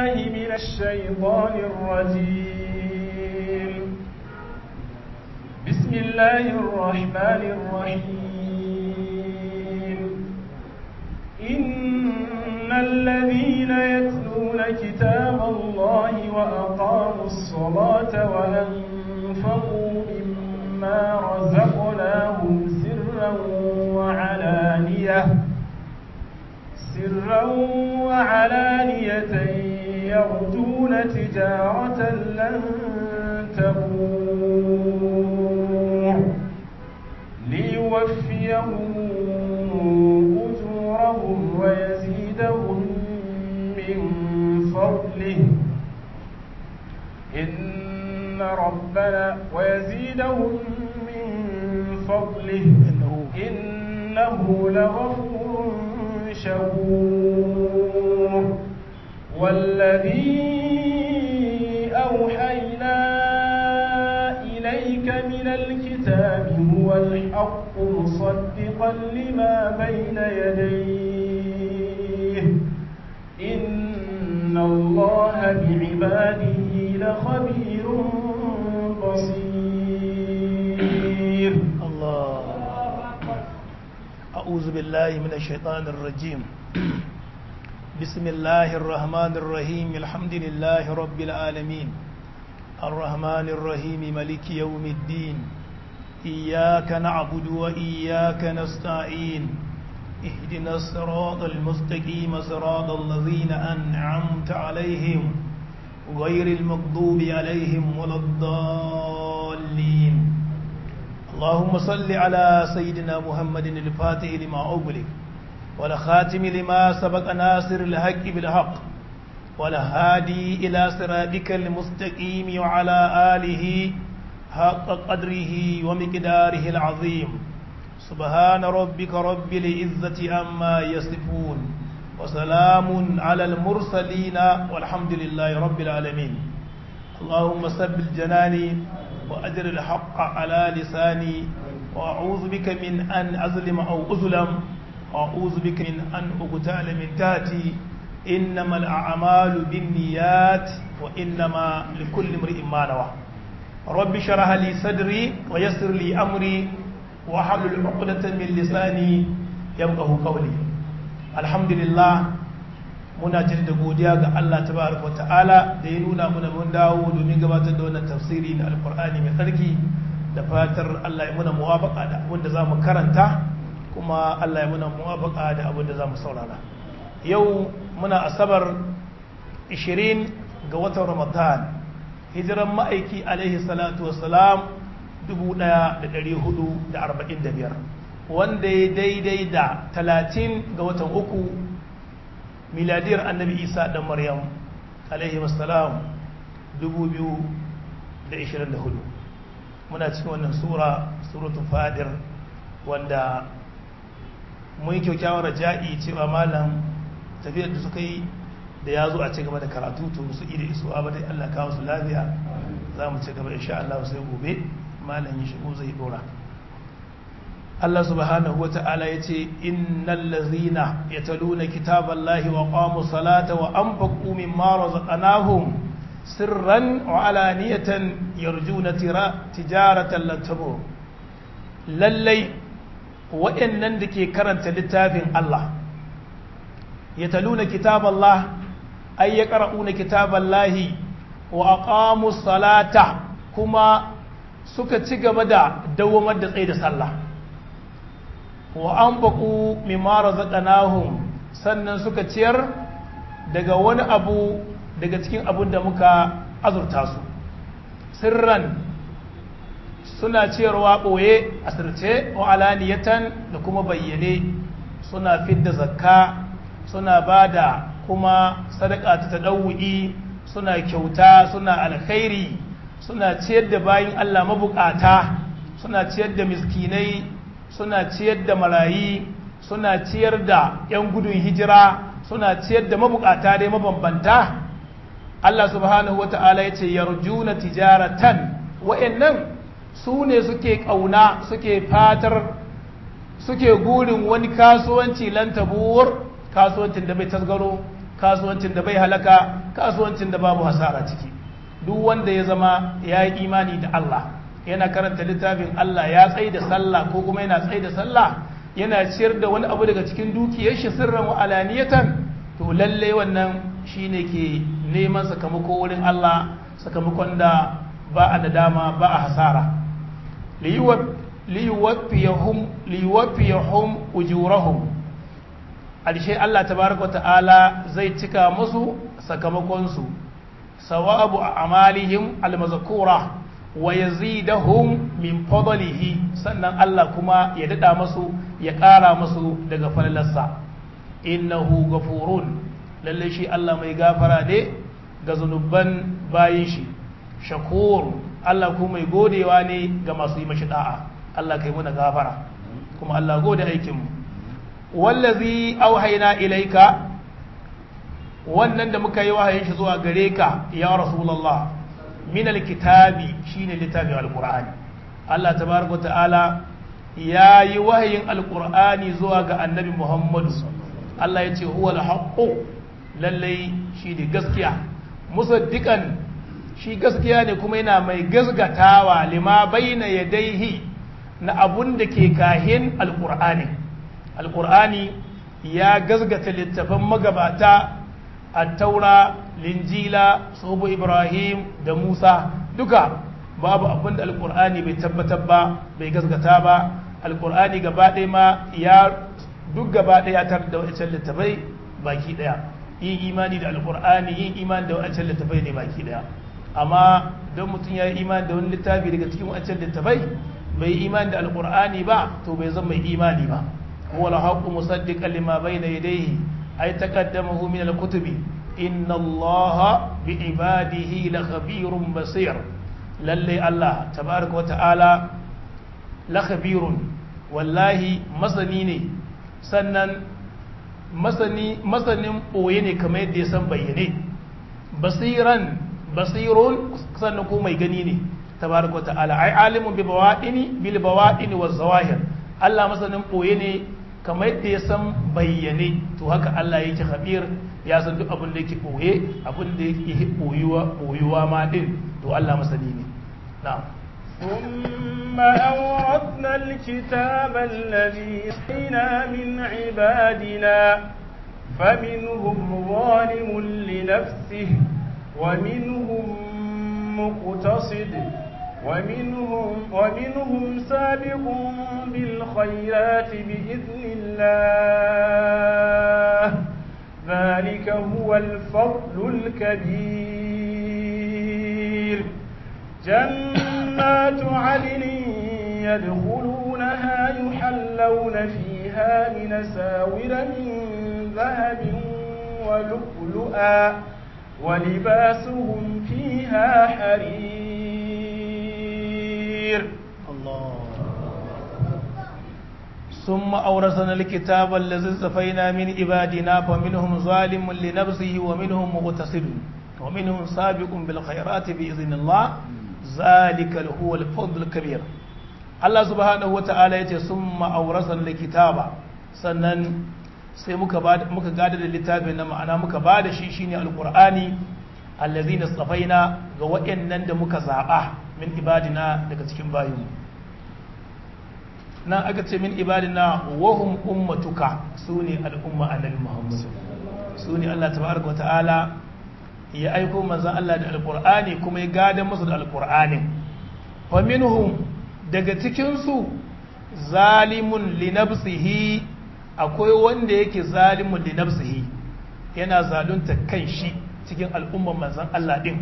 بالله من الشيطان الرجيم بسم الله الرحمن الرحيم إن الذين يتلون كتاب الله وأقاموا الصلاة وأنفقوا مما رزقناهم سرا وعلانية سرا وعلانية يرجون تجارة لن تبور ليوفيهم أجورهم ويزيدهم من فضله إن ربنا ويزيدهم من فضله إنه إنه لغفور شكور والذي أوحينا إليك من الكتاب هو الحق مصدقا لما بين يديه إن الله بعباده لخبير بصير الله أعوذ بالله من الشيطان الرجيم بسم الله الرحمن الرحيم الحمد لله رب العالمين الرحمن الرحيم ملك يوم الدين إياك نعبد وإياك نستعين اهدنا الصراط المستقيم صراط الذين أنعمت عليهم غير المغضوب عليهم ولا الضالين اللهم صل على سيدنا محمد الفاتح لما أغلق والخاتم لما سبق ناصر الحق بالحق والهادي إلى صراطك المستقيم وعلى آله حق قدره ومقداره العظيم سبحان ربك رب العزة عما يصفون وسلام على المرسلين والحمد لله رب العالمين اللهم سبل جناني وأجر الحق على لساني وأعوذ بك من أن أظلم أو أظلم وأعوذ بك من أن أقتال من تاتي إنما الأعمال بالنيات وإنما لكل امرئ ما نوى رب شرح لي صدري ويسر لي أمري وحلل عقدة من لساني يبقه قولي الحمد لله muna jin da godiya ga Allah tabaraka ta'ala da ya nuna muna mun dawo domin gabatar da wannan tafsiri na alkur'ani mai tsarki da fatar Allah ya muna muwafaka da abin da zamu karanta kuma Allah ya muna muwafaka da abin da zamu saurara yau muna asabar 20 ga watan Ramadan hijiran ma'aiki alaihi salatu wassalam 1445 wanda ya daidai da 30 ga watan uku miladiyar annabi isa dan maryam alaihi wassalam 2024 muna cikin wannan sura suratul fadir wanda mun yi kyaukyawar raja'i cewa malam tafiyar da suka yi da ya zo a ci gaba da karatu to musu ida isuwa ba dai Allah kawo su lafiya za mu ci gaba insha Allah sai gobe malam ya shigo zai dora Allah subhanahu wa ta'ala ya ce, Innan lazina ya taluna kitaban lahi wa ƙwamu salata wa an faƙu min mara zaƙanahun sirran wa alaniyatan yarju na tijaratan lantabo. Lallai, waɗannan da ke karanta littafin Allah, ya taluna kitaban lah, ai ya ƙara'una kitaban lahi wa ƙwamu salata kuma suka ci gaba da dawamar da tsaye da sallah. wa an baku mimara zaɗanahun sannan suka ciyar daga wani abu daga cikin abun da muka azurta su sirran suna ciyarwa ɓoye a sirce wa alaniyatan da kuma bayyane suna fidda zakka suna ba da kuma sadaka ta taɗawu'i suna kyauta suna alkhairi suna ciyar da bayin Allah mabukata suna ciyar da miskinai suna ciyar da marayi suna ciyar da 'yan gudun hijira suna ciyar da mabukata dai mabambanta Allah subhanahu wa ta'ala ya ce yarjuna tijaratan wa'annan su ne suke ƙauna suke fatar suke gurin wani kasuwanci lantabuwar kasuwancin da bai tasgaro kasuwancin da bai halaka kasuwancin da babu hasara ciki duk wanda ya zama ya yi imani da Allah yana karanta littafin Allah ya tsaye da sallah ko kuma yana tsaye da sallah yana ciyar da wani abu daga cikin dukiyar shi sirran wa alaniyatan to lalle wannan shine ke neman sakamako wurin Allah sakamakon da ba a nadama ba a hasara liyuwaffiyahum ujurahum alshe Allah tabaraka ta'ala zai cika musu sakamakonsu sawabu a amalihim almazkura wa yazidahum min fadlihi sannan Allah kuma ya dada musu ya ƙara musu daga falalarsa innahu gafurun lalle shi Allah mai gafara ne ga zunuban bayin shi shakur Allah kuma mai godewa ne ga masu yi mashi da'a Allah kai muna gafara kuma Allah gode aikin mu wallazi auhayna ilaika wannan da muka yi wahayin shi zuwa gare ka ya rasulullah min alkitabi shine littafin alqur'ani Allah tabaraka ta'ala ya yi wahayin alqur'ani zuwa ga annabi Muhammadu Allah ya ce huwa alhaqqu lallai shi ne gaskiya musaddiqan shi gaskiya ne kuma yana mai gasgatawa lima baina yadaihi na abun da ke kahin alqur'ani alqur'ani ya gasgata littafan magabata attaura linjila sobo ibrahim da musa duka babu abin da alkur'ani bai tabbatar ba bai gaskata ba alkur'ani gaba ɗaya ma ya duk gaba ɗaya tar da wancan littafai baki ɗaya yin imani da alkur'ani yin imani da wancan littafai ne baki ɗaya amma don mutum ya yi imani da wani littafi daga cikin wancan littafai bai yi imani da alkur'ani ba to bai zama mai imani ba wala haqqu musaddiqan lima bayna yadayhi ay taqaddamahu min al-kutubi inna allaha bi ibadihi la khabirun basir lalle Allah tabaraka wa ta'ala la khabirun wallahi masani ne sannan masani masanin boye ne kamar yadda ya san bayyane basiran basirun sannan ko mai gani ne tabaraka wa ta'ala ai alimun bi bawadini bil bawadini waz zawahir Allah masanin boye ne kamar yadda ya san bayyane to haka Allah yake khabir ya san duk abin da yake boye abin da yake boyuwa boyuwa ma din to Allah masani ne na'am ثم أورثنا الكتاب الذي أتينا من عبادنا فمنهم ظالم لنفسه ومنهم مقتصد ومنهم ومنهم سابق بالخيرات بإذن الله ذلك هو الفضل الكبير جنات عدن يدخلونها يحلون فيها من ساور من ذهب ولؤلؤا ولباسهم فيها حرير الله ثم أورثنا الكتاب الذي اصطفينا من عبادنا فمنهم ظالم لنفسه ومنهم مقتصد ومنهم سابق بالخيرات بإذن الله ذلك هو الفضل الكبير Allah subhanahu wata'ala ya ce sun ma'aurasan likitaba sannan sai muka muka gada da littafin na ma'ana muka ba da shi shine alqur'ani allazi na tsafaina ga waɗannan da muka zaɓa min ibadina daga cikin bayinmu nan aka ce min ibadina wahum ummatuka su ne al'umma annabi muhammad su ne Allah tabaraka wata'ala ya aiko manzan Allah da alqur'ani kuma ya gada musu da alqur'anin fa minhum daga cikinsu zalimun linafsihi akwai wanda yake zalimun linafsihi yana zalunta kan shi cikin al'umman manzan Allah ɗin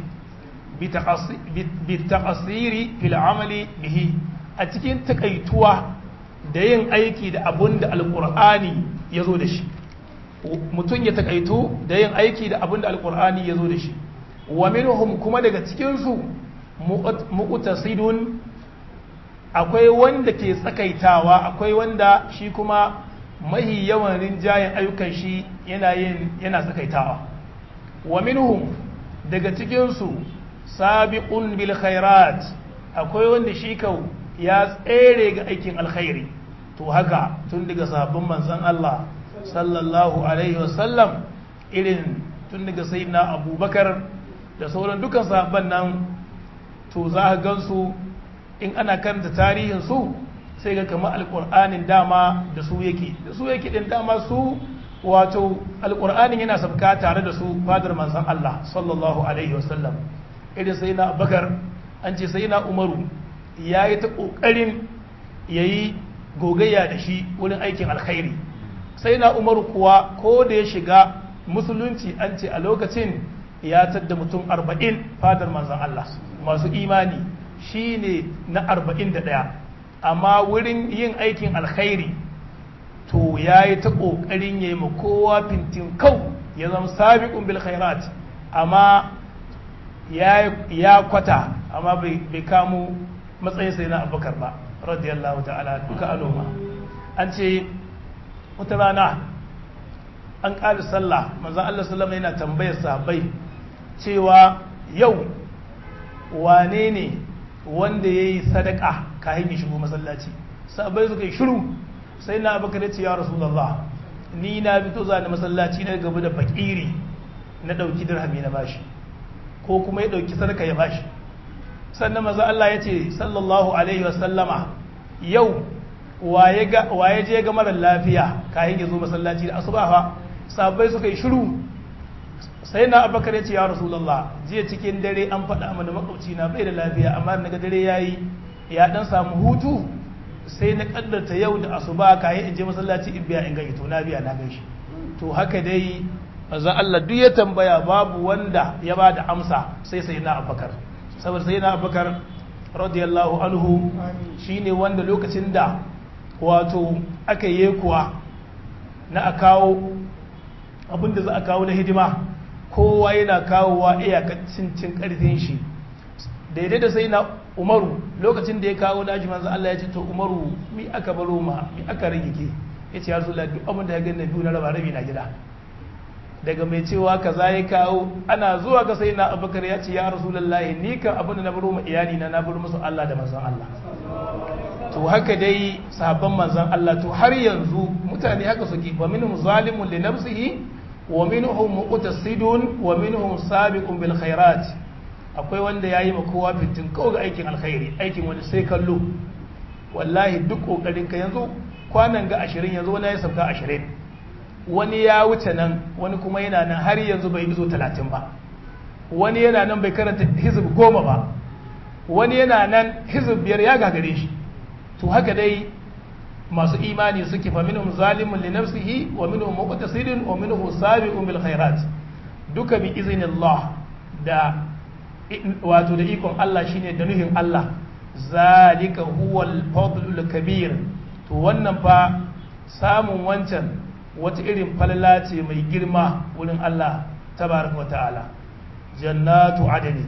bi taqasiri fil amali bihi a cikin takaituwa da yin aiki da abun da alƙur'ani ya zo da shi mutum ya takaitu da yin aiki da abun da alƙur'ani ya zo da shi wa minhum kuma daga cikinsu muqtasidun akwai wanda ke tsakaitawa akwai wanda shi kuma mahi yawan rinjayen ayyukan shi yana yin yana tsakaitawa wa minhum daga cikinsu sabiqun bil khairat akwai wanda shi kau ya tsere ga aikin alkhairi to haka tun daga sabbin manzon Allah sallallahu alaihi wasallam irin tun daga sai na abubakar da sauran dukan sahabban nan to za a gansu in ana karanta tarihinsu sai ga kama alƙur'anin dama da su yake da su yake ɗin dama su wato alƙur'anin yana sabka tare da su fadar manzan Allah sallallahu alaihi wasallam irin sai na abubakar an ce sai na umaru ya yi ta ƙoƙarin ya yi gogayya da shi wurin aikin alkhairi sai na umaru kuwa ko da ya shiga musulunci an ce a lokacin ya tadda mutum arba'in fadar manzan Allah masu imani shi ne na arba'in da ɗaya amma wurin yin aikin alkhairi to ya yi ta ƙoƙarin ya yi ma kowa fintin kau ya zama sabiƙun bil khairat amma ya kwata amma bai kamo matsayin sai na abubakar ba radiyallahu ta'ala duka aloma an ce wata rana an ƙari sallah manzan Allah sallama yana tambayar sahabbai cewa yau wane ne wanda ya yi sadaka kayan ya shigo masallaci sahabbai suka yi shiru sai na abubakar ce ya rasulallah ni na fito za masallaci na gaba da fakiri na ɗauki dirhami na bashi ko kuma ya ɗauki sadaka ya bashi sannan maza Allah ya ce sallallahu alaihi wasallama yau waye je ga marar lafiya kayan ya zo masallaci da asuba fa sabai suka yi shiru sai na abakar ya ce ya rasulallah jiya cikin dare an faɗa mana makwabci na bai da lafiya amma daga dare ya yi ya ɗan samu hutu sai na ƙaddarta yau da asuba kayan in je masallaci in biya in gani to na biya na gaishe to haka dai manzon Allah duk ya tambaya babu wanda ya ba da amsa sai sai na abakar saboda sai na abakar radiyallahu anhu shine wanda lokacin da wato aka yi kuwa na a kawo abinda za a kawo na hidima kowa yana kawowa iyakacin cin karfin shi daidai da sai na umaru lokacin da ya kawo nashi manzo Allah ya ce to umaru mi aka baro ma mi aka rage ke ya ce ya rasulullah duk abin da ya gani biyu na raba rabi na gida daga mai cewa kaza ya kawo ana zuwa ga sai na abubakar ya ce ya rasulullahi ni kan abin da na baro ma iyali na na baro musu Allah da manzon Allah to haka dai sahabban manzon Allah to har yanzu mutane haka suke wa minhum zalimun li nafsihi wa minhum muqtasidun wa minhum sabiqun bil khairat akwai wanda yayi ma kowa fitin kawai ga aikin alkhairi aikin wani sai kallo wallahi duk kokarin ka yanzu kwanan ga 20 yanzu wani ya sauka 20 wani ya wuce nan wani kuma yana nan har yanzu bai izo 30 ba wani yana nan bai karanta hizib goma ba wani yana nan hizib biyar ya gagare shi to haka dai masu imani suke fa minhum zalimun li nafsihi wa minhum muqtasidun wa minhum sabiqun bil khairat duka bi iznillah da wato da ikon Allah shine da nuhin Allah zalika huwal fadlul kabir to wannan fa samun wancan wata irin falala ce mai girma wurin Allah tabaraka wa ta'ala jannatu adani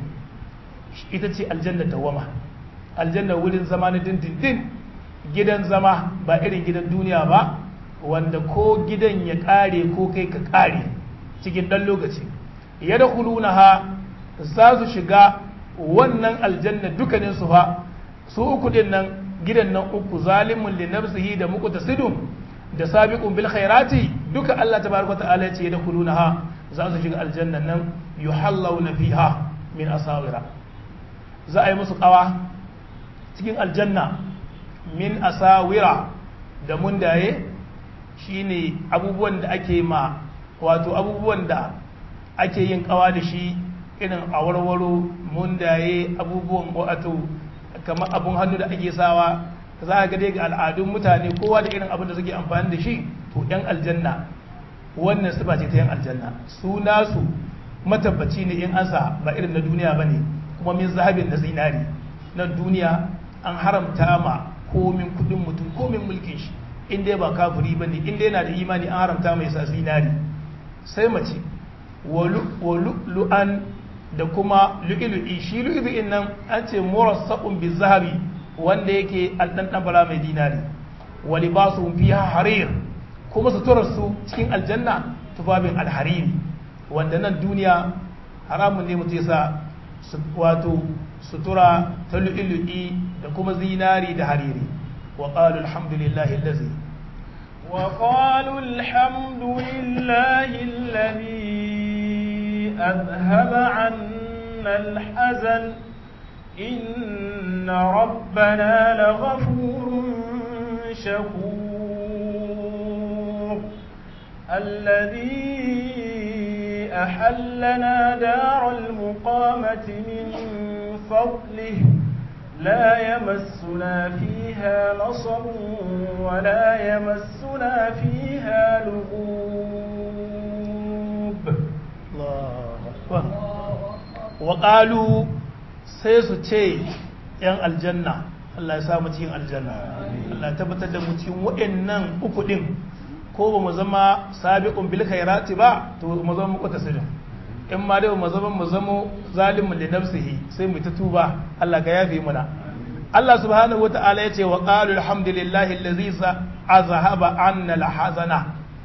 ita ce aljanna dawama aljanna wurin zama na dindindin gidan zama ba irin gidan duniya ba wanda ko gidan ya kare ko kai ka kare cikin dan lokaci ya da ha za su shiga wannan aljanna dukkanin su fa su uku din nan gidan nan uku zalimun li nafsihi da muqtasidun da sabiqun bil khairati duka Allah tabaraka ta'ala ya ce da ha za su shiga aljanna nan yuhallawna fiha min asawira za a yi musu kawa cikin aljanna min asawira da mundaye shine abubuwan da ake ma wato abubuwan da ake yin kawa da shi irin awarwaro mundaye abubuwan wato kamar abun hannu da ake sawa za a gade ga al'adun mutane kowa da irin abin da suke amfani da shi to yan aljanna wannan sifa ce ta yan aljanna su nasu matabbaci ne in ansa ba irin na duniya ba ne kuma min zahabin na zinari na duniya an haramta ma komin kudin mutum komin mulkin shi in dai ba kafiri ba ne in dai yana da imani an haramta mai sa zinari sai mace wa lu'an da kuma lu'ilu'i shi lu'ilu'in nan an ce murassaqun bi zahabi wanda yake aldan bara mai dinari wa libasuhum fiha harir kuma suturar su cikin aljanna tufafin alhariri wanda nan duniya haramun ne mutum yasa wato sutura ta lu'ilu'i da kuma zinari da hariri wa qalu alhamdulillahi allazi wa qalu alhamdulillahi allazi أذهب عنا الحزن إن ربنا لغفور شكور الذي أحلنا دار المقامة من فضله لا يمسنا فيها نصب ولا يمسنا فيها لغوب وقالوا sai su ce ‘yan aljanna Allah ya samu cikin aljanna Allah ya tabbatar da mu cikin waɗannan uku ɗin ko ba mu zama sabiqun bil khairati ba to mu zama muku tasirin in ma dai mu zama mu zama zalimun li nafsihi sai mu ta tuba Allah ka yafe muna Allah subhanahu wata'ala ya ce wa qalu alhamdulillahi allazi azhaba anna alhazana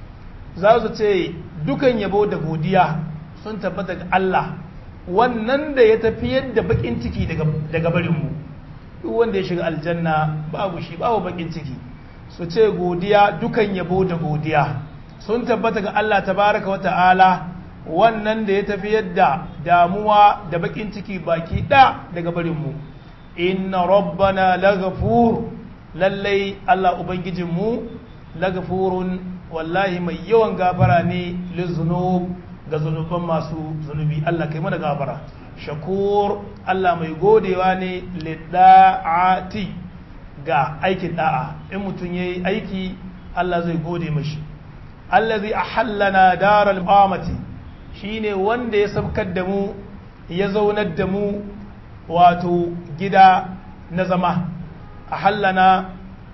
za su ce dukan yabo da godiya sun tabbata ga Allah wannan da ya tafi yadda bakin ciki daga daga barin mu duk wanda ya shiga aljanna babu shi babu bakin ciki su ce godiya dukan yabo da godiya sun tabbata ga Allah tabaraka wa ta'ala wannan da ya tafi yadda damuwa da bakin ciki baki da daga barinmu inna rabbana laghafur lallai Allah ubangijinmu laghafurun wallahi mai yawan gafara ne lizunub ga zunuban masu zunubi Allah kai mana gafara shakur Allah mai godewa ne lidda'ati ga aikin da'a in mutum yayi aiki Allah zai gode mashi allazi ahallana daral qamati shine wanda ya sabkar da mu ya zaunar da mu wato gida na zama a hallana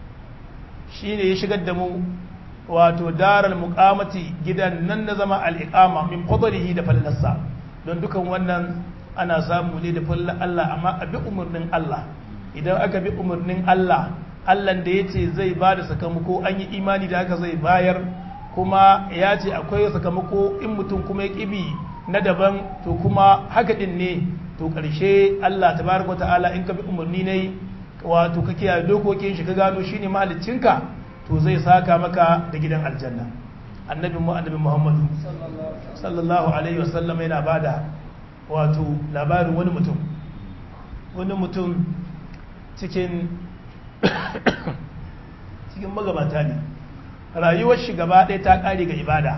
shine ya shigar da mu wato daral muqamati gidan nan na zama al'iqama min fadlihi da fallarsa don dukan wannan ana samu ne da fallar Allah amma a bi umarnin Allah idan aka bi umarnin Allah Allah da ya ce zai ba da sakamako an yi imani da haka zai bayar kuma ya ce akwai sakamako in mutum kuma ya ƙibi na daban to kuma haka ɗin ne to ƙarshe Allah tabaraka ta'ala in ka bi umarni ne wato ka kiyaye dokokin shi ka gano shine mahaliccinka to zai saka maka da gidan aljanna annabi mu annabi Muhammadu sallallahu alaihi wasallam yana bada wato labarin wani mutum wani mutum cikin cikin magabata ne rayuwar shi gaba ɗaya ta ƙare ga ibada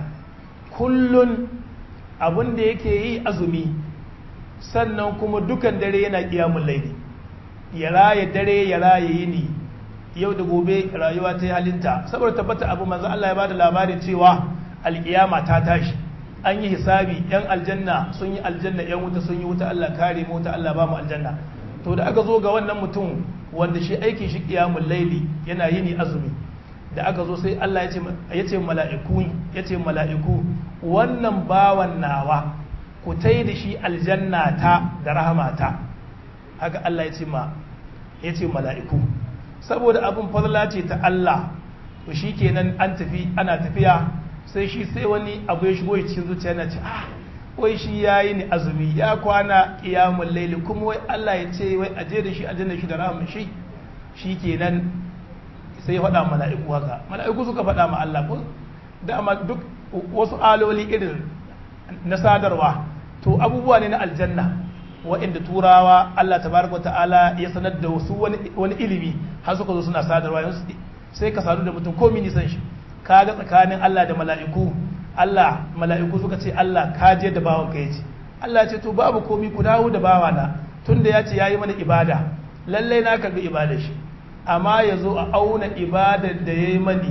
kullun abin da yake yi azumi sannan kuma dukan dare yana ƙiyamun laili ya raya dare ya raya yini yau da gobe rayuwa ta yi halinta saboda tabbata abu manzo Allah ya bada labarin cewa alƙiyama ta tashi an yi hisabi yan aljanna sun yi aljanna yan wuta sun yi wuta Allah kare mu wuta Allah ba mu aljanna to da aka zo ga wannan mutum wanda shi aikin shi ƙiyamun laili yana yini azumi da aka zo sai Allah ya ce mala'iku ya ce mala'iku wannan bawan nawa ku tai da shi aljanna ta da rahamata haka Allah ya ce ma ya ce mala'iku saboda abin fadla ce ta Allah to shi kenan an tafi ana tafiya sai shi sai wani abu ya shigo cikin zuciya na ce ah wai shi ya yi ni azumi ya kwana ƙiyamun laili kuma wai Allah ya ce wai aje da shi aljanna shi da rahama shi shi kenan sai ya faɗa mala'iku haka mala'iku suka faɗa ma Allah ko dama duk wasu aloli irin na sadarwa to abubuwa ne na aljanna waɗanda turawa Allah tabaraka ta'ala ya sanar da wasu wani ilimi har suka zo suna sadarwa yanzu sai ka sadu da mutum ko mini san shi ka ga tsakanin Allah da mala'iku Allah mala'iku suka ce Allah ka je da bawan ka yace Allah ya ce to babu komi ku dawo da bawana tunda ya ce yayi mana ibada lallai na karbi ibadar shi amma ya zo a auna ibadar da ya yi mani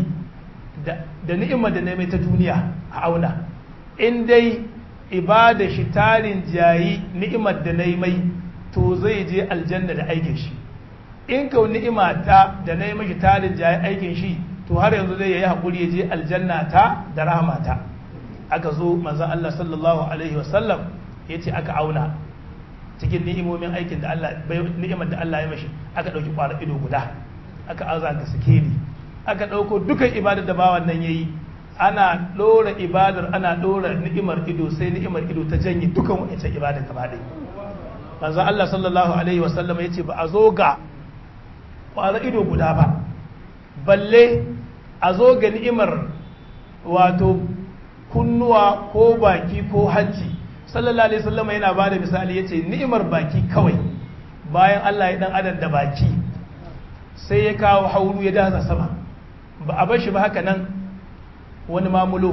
da ni'imar da na mai ta duniya a auna in dai ibadar shi tarin jayi ni'imar da na yi mai to zai je aljanna da aikin shi in kau ni'ima ta da na yi mashi tarin jayi aikin shi to har yanzu zai yi haƙuri ya je aljanna ta da rahmata aka zo manzan Allah sallallahu alaihi wasallam ya ce aka auna cikin ni'imomin aikin da Allah ni'imar da Allah ya mashi aka ɗauki ƙwara ido guda aka aza ga sikeli aka ɗauko dukan ibadar da bawan nan yayi ana ɗora ibadar ana ɗora ni'imar ido sai ni'imar ido ta janye dukan wancan ibadar gaba ɗaya manzo Allah sallallahu alaihi wa sallam yace ba a zo ga ƙwara ido guda ba balle a zo ga ni'imar wato kunnuwa ko baki ko hanci sallallahu alaihi wasallam yana ba da misali yace ni'imar baki kawai bayan Allah ya dan adam da baki sai ya kawo hauru ya dasa sama ba a bar shi ba haka nan wani mamulo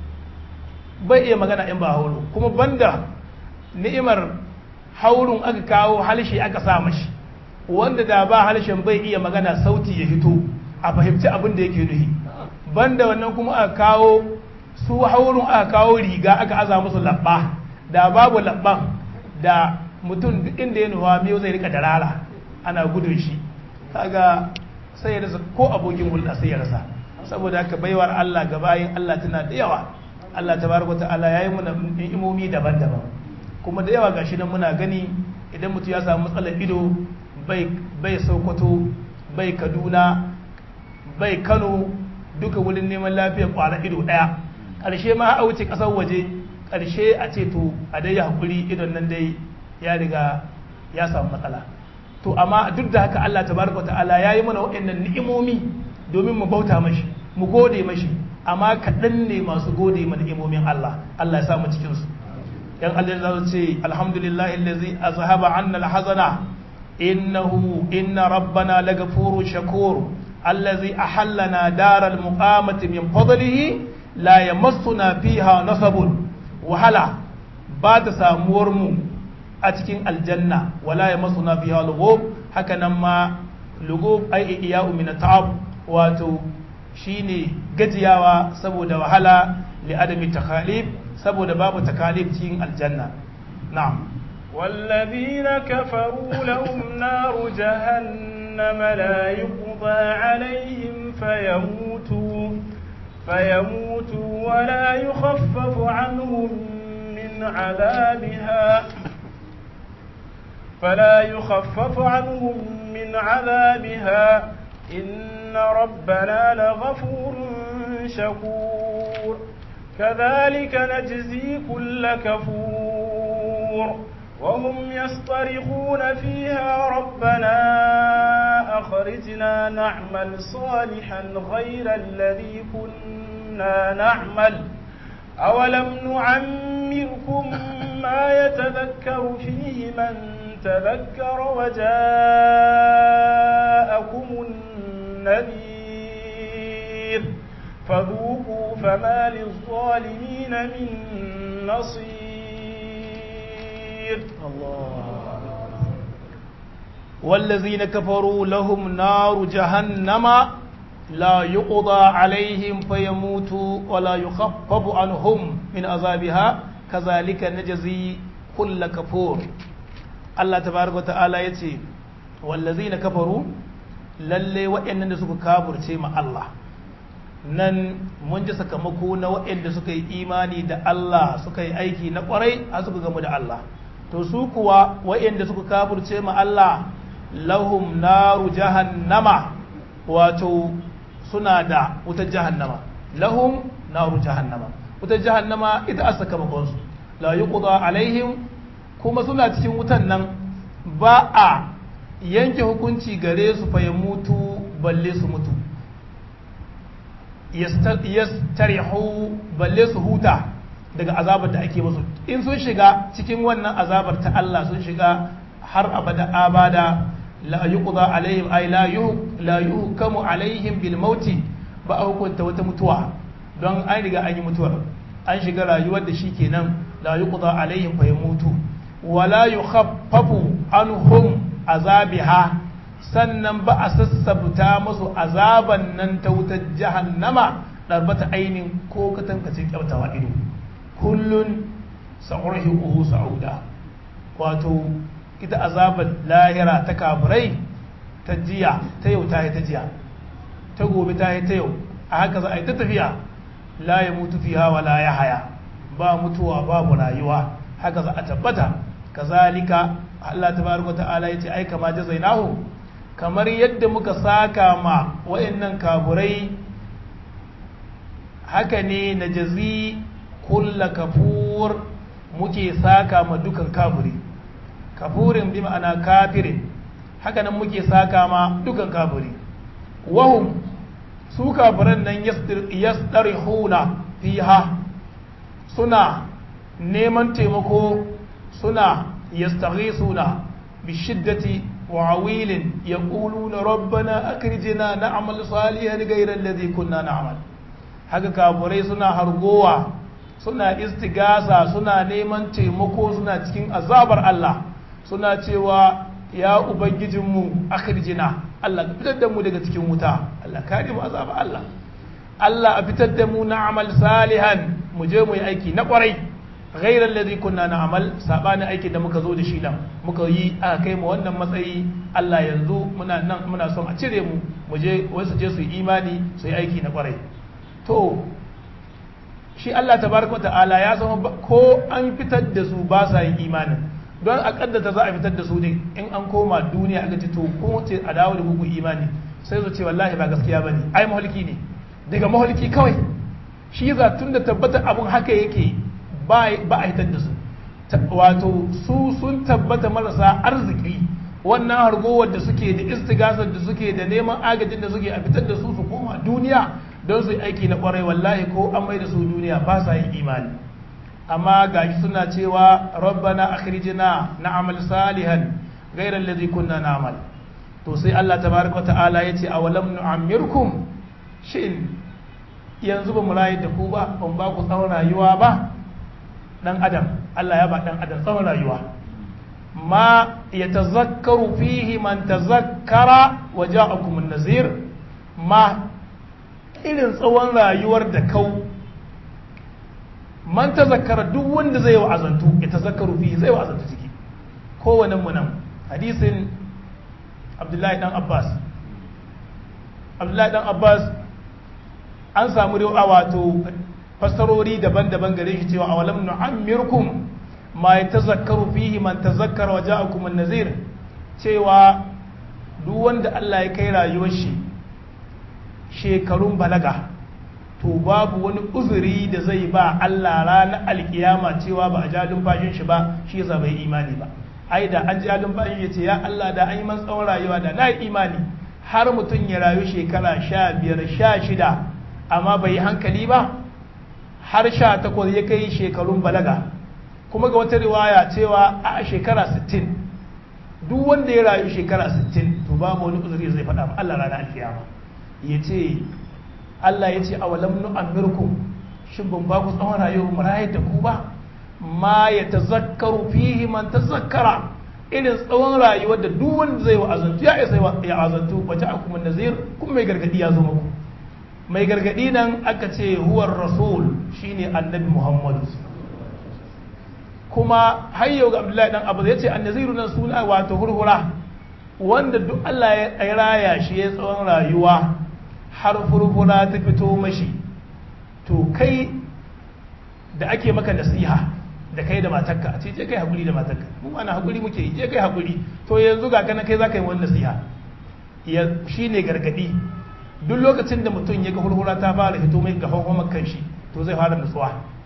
bai iya magana in ba hauru kuma banda ni'imar haurun aka kawo halshe aka sa mashi wanda da ba halshen bai iya magana sauti ya fito a fahimci abin da yake nuhi banda wannan kuma aka kawo su haurun aka kawo riga aka aza musu labba da babu labban da mutum duk inda ya nuwa miyo zai rika darara ana gudun shi kaga sai ya rasa ko abokin hulɗa sai ya rasa saboda haka baiwar Allah ga bayin Allah tana da yawa Allah tabaraka ta'ala yayi muna ni'imomi daban-daban kuma da yawa gashi nan muna gani idan mutum ya samu matsalar ido bai bai Sokoto bai Kaduna bai Kano duka wurin neman lafiyar kwara ido daya ƙarshe ma a wuce ƙasar waje ƙarshe a ce to a dai hakuri idon nan dai ya riga ya samu matsala to amma duk da haka Allah tabaraka ta'ala ya yi mana waɗannan ni'imomi domin mu bauta mashi mu gode mashi amma kaɗan ne masu gode ma ni'imomin Allah Allah ya samu cikin su yan Allah za su ce alhamdulillahi allazi azhaba anna alhazana innahu inna rabbana lagafuru shakur allazi ahallana daral muqamati min fadlihi la yamassuna fiha nasabun wahala ba ta samuwar mu a cikin aljanna wala ya masu na biya lugub haka nan ma lugub ai iya min ta'ab wato shine gajiyawa saboda wahala li adami takalif saboda babu takalif cikin aljanna na'am والذين كفروا لهم نار جهنم لا يقضى عليهم فيموتوا فيموتوا ولا يخفف عنهم من عذابها فلا يخفف عنهم من عذابها إن ربنا لغفور شكور كذلك نجزي كل كفور وهم يصطرخون فيها ربنا أخرجنا نعمل صالحا غير الذي كنا نعمل أولم نعمركم ما يتذكر فيه من تذكر وجاءكم النذير فذوقوا فما للظالمين من نصير الله والذين كفروا لهم نار جهنم لا يقضى عليهم فيموتوا ولا يخفف عنهم من عذابها كذلك نجزي كل كفور الله تبارك وتعالى يتي والذين كفروا lalle waɗannan da suka kafurce ma Allah nan mun ji sakamako na waɗanda suka yi imani da Allah suka yi aiki na ƙwarai a suka gamu da Allah to su kuwa waɗanda suka kafurce ma Allah lahum naru jahannama wato suna da wutar jahannama lahum naru jahannama wutar jahannama ita a sakamakonsu la yuqda alaihim kuma suna cikin wutan nan ba a yanke hukunci gare su fa mutu balle su mutu yastarihu balle su huta daga azabar da ake musu in sun shiga cikin wannan azabar ta Allah sun shiga har abada abada la yuqda alaihim ay la la yuhkamu alaihim bil mauti ba a hukunta wata mutuwa don an riga an yi mutuwar an shiga rayuwar da shi kenan la yuqda alaihim fa yamutu wala yukhaffafu anhum azabiha sannan ba a sassabta musu azaban nan ta wutar jahannama darbata ainin ko katankacin kyautawa ido kullun sa'urhiquhu sa'uda wato ita azabar lahira ta kafirai ta jiya ta yau ta yi ta jiya ta gobe ta yi ta yau a haka za a yi ta tafiya la ya mutu fiha wa la ya haya ba mutuwa babu rayuwa haka za a tabbata kazalika Allah tabaraka ta'ala yace ai kama jazainahu kamar yadda muka saka ma wayannan kafurai haka ne na jazi kulla kafur muke saka ma dukan kafiri kafurin bi ma'ana kafirin haka nan muke saka ma dukan kafiri wahum su kafiran nan yastarihuna fiha suna neman taimako suna yastaghisuna bishiddati wa awilin yaquluna rabbana akrijna na'mal salihan ghayra alladhi kunna na'mal haka kafurai suna hargowa suna istigasa suna neman taimako suna cikin azabar Allah suna cewa ya ubangijinmu akhrijna Allah ka fitar da mu daga cikin wuta Allah kare mu azabar Allah Allah a fitar da mu na'mal salihan mu je mu yi aiki na kwarai ghairar ladhi kunna na'mal sabanin aikin da muka zo da shi nan muka yi aka kai mu wannan matsayi Allah yanzu muna nan muna son a cire mu mu je wasu je su yi imani su yi aiki na kwarai to shi Allah tabaraka ta'ala ya zama ko an fitar da su ba sa yin imanin don a kaddata za a fitar da su ne in an koma duniya aka ce to ko ce a dawo da muku imani sai su ce wallahi ba gaskiya bane ai maholki ne daga maholki kawai shi za tun da tabbata abun haka yake ba a hitar da su wato su sun tabbata marasa arziki wannan hargowar da suke da istigasar da suke da neman agajin da suke a fitar da su su koma duniya don su yi aiki na kwarai wallahi ko an mai da su duniya ba sa yin imani amma gashi suna cewa rabbana akhrijna na'mal salihan ghayra alladhi kunna na'mal to sai Allah tabaraka wa ta'ala yace awalam nu'ammirkum shin yanzu ba mu rayu da ku ba ban ba ku tsawon rayuwa ba dan adam Allah ya ba dan adam tsawon rayuwa ma yatazakkaru fihi man tazakkara wa ja'akum an-nazir ma irin tsawon rayuwar da kau man tazakkara duk wanda zai wa'azantu ya tazakkaru fihi zai wa'azantu ciki kowane mu nan hadisin Abdullahi dan Abbas Abdullahi dan Abbas an samu riwa wato fassarori daban-daban gare shi cewa awalam nu'ammirkum ma yatazakkaru fihi man tazakkara wa ja'akum an-nazir cewa duk wanda Allah ya kai rayuwar shi shekarun balaga to babu wani uzuri da zai ba Allah ranar alkiyama cewa ba a ja lumfashin shi ba shi yasa bai imani ba ai da an ja lumfashin ya ce ya Allah da an yi man tsawon rayuwa da na imani har mutum ya rayu shekara sha biyar sha shida amma bai yi hankali ba har sha takwas ya kai shekarun balaga kuma ga wata riwaya cewa a shekara sittin duk wanda ya rayu shekara sittin to babu wani uzuri zai faɗa ma Allah ranar alkiyama ya ce Allah ya ce awalam nu'ammirkum shin ban ba ku tsawon rayuwa mu rayar da ku ba ma ya tazakkaru fihi man tazakkara irin tsawon rayuwar da duk wanda zai wa'azantu ya isa ya azantu wace akum nazir kuma mai gargadi ya zo muku mai gargadi nan aka ce huwar rasul shine annabi muhammadu kuma har yau ga abdullahi dan abu ya ce annaziru nan suna wato hurhura wanda duk Allah ya raya shi ya tsawon rayuwa har furfura ta fito mashi to kai da ake maka nasiha da kai da matarka a ce je kai hakuri da matarka mu ana hakuri muke yi je kai hakuri to yanzu ga kana kai zaka yi wani nasiha ya shine gargadi duk lokacin da mutum ya ga furfura ta fara fito mai ga hanhomar kan shi to zai fara nutsuwa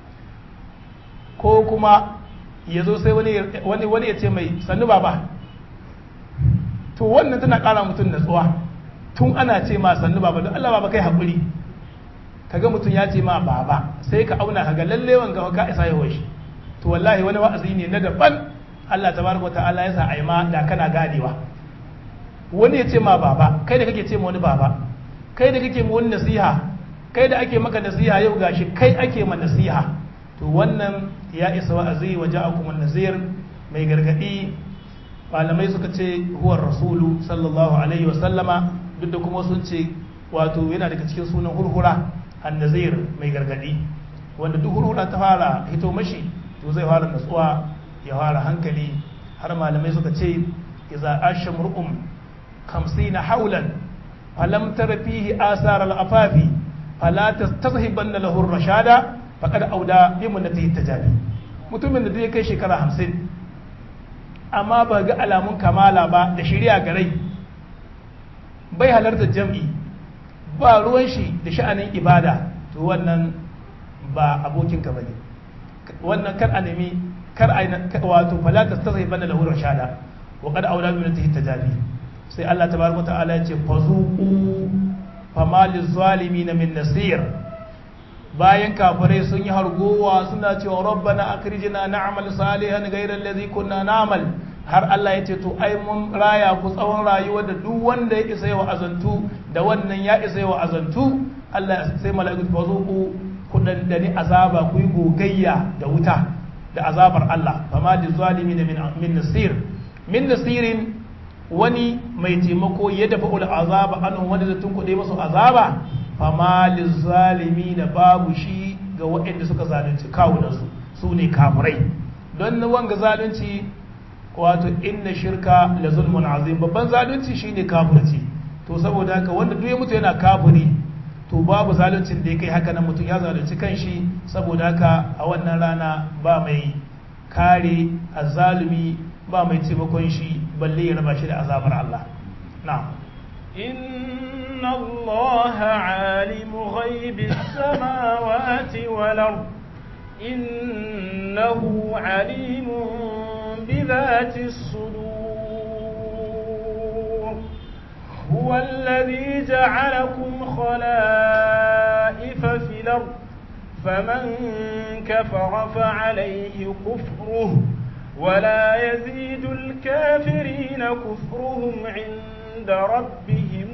ko kuma ya zo sai wani wani ya ce mai sannu baba to wannan tana kara mutum natsuwa tun ana ce ma sannu baba don Allah baba kai haƙuri kaga mutum ya ce ma baba sai ka auna kaga lalle wanga ka isa yawan shi to wallahi wani wa'azi ne na daban Allah tabaraka ta'ala ya sa ai ma da kana ganewa wani ya ce ma baba kai da kake ce ma wani baba kai da kake ma wani nasiha kai da ake maka nasiha yau gashi kai ake ma nasiha to wannan ya isa wa'azi wa ja'akum an-nazir mai gargadi malamai suka ce huwar rasulu sallallahu alaihi wa sallama duk da kuma sun ce wato yana daga cikin sunan hurhura annazir mai gargadi wanda duk hurhura ta fara hito mashi to zai fara natsuwa ya fara hankali har malamai suka ce idza asha mur'um 50 haulan falam tara fihi asar al-afafi fala tastazhibanna lahu ar-rashada faqad auda bi munnatihi tajabi mutumin da zai kai shekara 50 amma ba ga alamun kamala ba da shari'a garai bai halartar jam'i ba ruwan shi da sha'anin ibada to wannan ba abokinka bane wannan kar a nemi kar a wato fala tastasai bana lahu rashada wa qad awla bi natihi tajabi sai Allah tabaraka ta'ala ya ce fazuqu fama lizalimin min nasir bayan kafirai sun yi hargowa suna cewa rabbana akrijna na'mal salihan ghayra allazi kunna na'mal har Allah ya ce to ai mun raya ku tsawon rayuwa da duk wanda ya isa yawa azantu da wannan ya isa yawa azantu Allah sai mala'iku ba zo ku ku dandani azaba ku yi gogayya da wuta da azabar Allah fama da zalimi da min nasir min nasirin wani mai taimako ya dafa ul azaba anhu wanda zai tunkuɗe masu azaba fama da zalimi da babu shi ga waɗanda suka zalunci kawunansu su ne kafirai don wanga zalunci wato inna shirka la zulmun azim babban zalunci shine kafirci to saboda haka wanda duk ya mutu yana kafiri to babu zaluncin da ya kai haka nan mutum ya zalunci kanshi saboda haka a wannan rana ba mai kare azalumi ba mai taimakon shi balle ya raba shi da azabar Allah na'am إن الله عالم غيب السماوات والأرض إنه عليم بذات الصدور هو الذي جعلكم خلائف في الأرض فمن كفر فعليه كفره ولا يزيد الكافرين كفرهم عند ربهم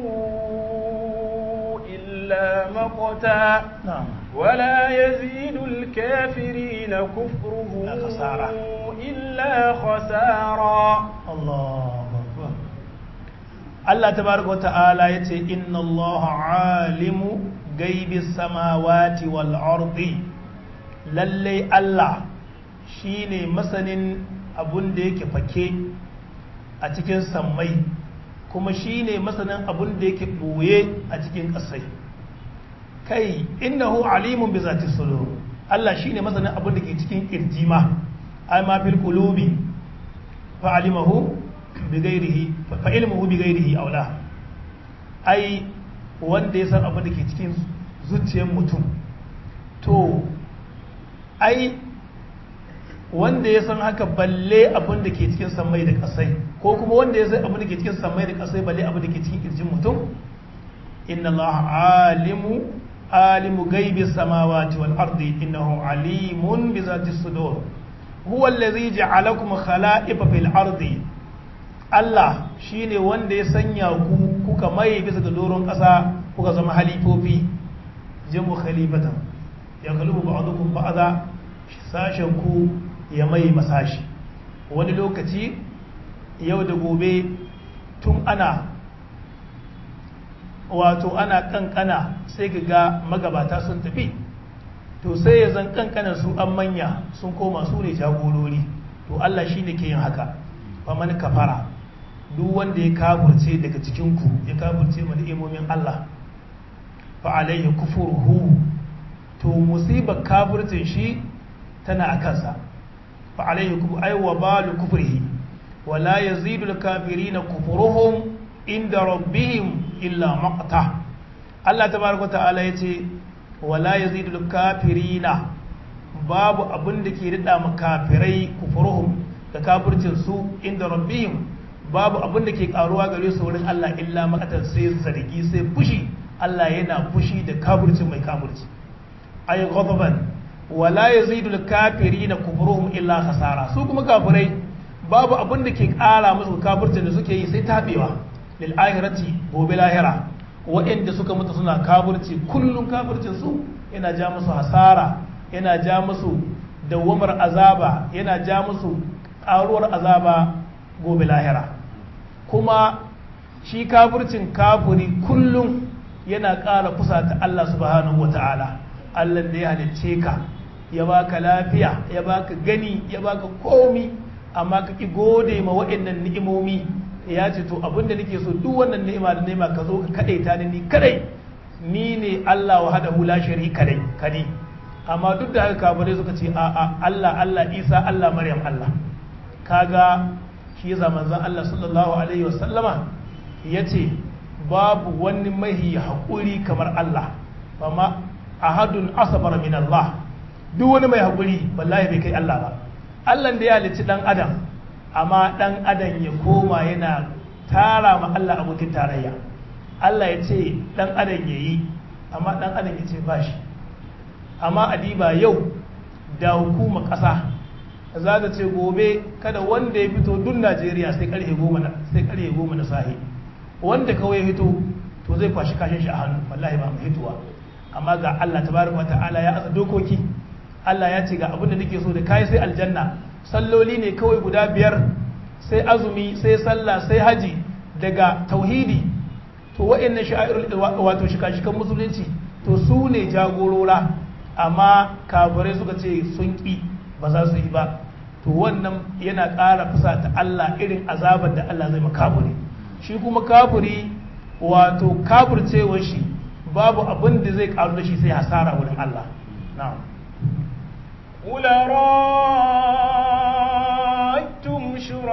إلا مقتا na'am ولا يزيد الكافرين كفرهم إلا خسارة. إلا خسارا Allahu akbar Allah tabaraka wa ta'ala yace inna Allah alimu gaibi samawati wal ardi lalle Allah shine masanin abun da yake fake a cikin sammai kuma shine masanin abun da yake boye a cikin ƙasai kai innahu alimun bi zati sudur Allah shine masanin abun da ke cikin kirjima ai ma fil qulubi fa'alimahu bigairihi fa'ilmuhu bigairihi aula ai wanda ya san abin da ke cikin zuciyar mutum to ai wanda ya san haka balle abin da ke cikin samai da kasai ko kuma wanda ya san abin da ke cikin samai da kasai balle abin da ke cikin kirjin mutum inna Allah alimu alimu gaibi samawati wal ardi innahu alimun bi zati sudur huwa allazi ja'alakum khala'ifa fil ardi Allah shine wanda ya sanya ku kuka mai bisa ga doron ƙasa kuka zama halifofi jamu khalifatan ya kalubu ba'dukum ba'da sashen ku ya mai masashi wani lokaci yau da gobe tun ana wato ana kankana sai ka ga magabata sun tafi to sai ya zan kankanan su an manya sun koma su ne jagorori to Allah shi ne ke yin haka faman kafara duk wanda ya kafurce daga cikinku ya kafurce mana imomin Allah fa alaihi kufurhu to musibar kafurcin shi tana a kansa fa alaihi kufur ay wa balu kufrihi wala yazidu al-kafirina kufruhum inda rabbihim illa maqta Allah tabaraka ta'ala yace wala yazidul kafirina babu abin da ke rida ma kafirai kufruhum da kafircin su inda rabbihim babu abin da ke karuwa gare su wurin Allah illa makatan sai zargi sai fushi Allah yana fushi da kafircin mai kafirci ay ghadaban wala yazidul kafirina kufruhum illa khasara su kuma kafirai babu abin da ke kara musu kafircin da suke yi sai tabewa lil akhirati gobe lahira waɗanda suka mutu suna kafirci kullum kafircin su yana ja musu hasara yana ja musu dawamar azaba yana ja musu ƙaruwar azaba gobe lahira kuma shi kafircin kafiri kullum yana ƙara fusata Allah subhanahu wata'ala Allah da ya halicce ka ya baka lafiya ya baka gani ya baka komi amma ka ki gode ma waɗannan ni'imomi ya ce to abinda nake so duk wannan ni'ima da ni'ima ka zo ka kadaita ni ni kadai ni ne Allah wa hada hula sharika kadai kadi amma duk da haka kafirai suka ce a a Allah Allah Isa Allah Maryam Allah kaga shi yasa manzon Allah sallallahu alaihi wasallama yace babu wani mahi haƙuri kamar Allah amma ahadun asabar min Allah duk wani mai haƙuri wallahi bai kai Allah ba Allah da ya halicci dan adam amma dan adam ya koma yana tara ma Allah abokin tarayya Allah ya ce dan adam ya yi amma dan adam ya ce ba shi amma adiba yau da hukumar ƙasa za ta ce gobe kada wanda ya fito duk najeriya sai karfe goma na sai karfe goma na sahi wanda kawai ya fito to zai kwashi kashin shi a hannu wallahi ba mu hituwa amma ga Allah tabaraka wa ta'ala ya asa dokoki Allah ya ce ga abin da nake so da kai sai aljanna salloli ne kawai guda biyar sai azumi sai sallah sai haji daga tauhidi to wa'annan sha'irul wato shika-shikan musulunci to su ne jagorora amma kafirai suka ce sun ƙi ba za su yi ba to wannan yana ƙara fusata Allah irin azabar da Allah zai makafiri shi kuma kafiri wato kafircewar shi babu abin da zai ƙaru da shi sai hasara wurin Allah na'am قل رأيتم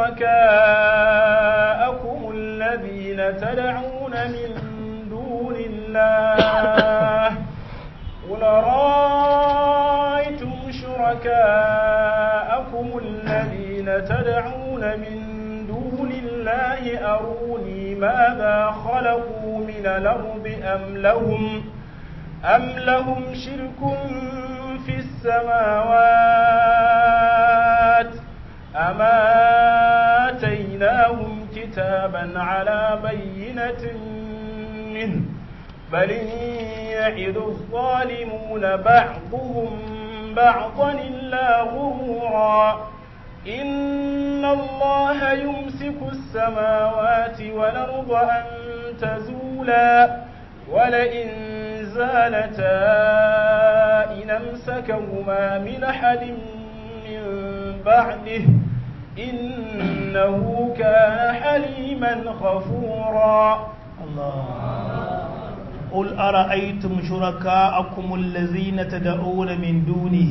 شركاءكم الذين تدعون من دون الله قل رأيتم شركاءكم الذين تدعون من دون الله أروني ماذا خلقوا من الأرض أم لهم أم لهم شرك في السماوات أم آتيناهم كتابا على بينة منه بل يعد الظالمون بعضهم بعضا إلا غرورا إن الله يمسك السماوات والأرض أن تزولا ولئن زالتا إن أمسكهما من أحد من بعده إنه كان حليما غفورا الله قل أرأيتم شركاءكم الذين تدعون من دونه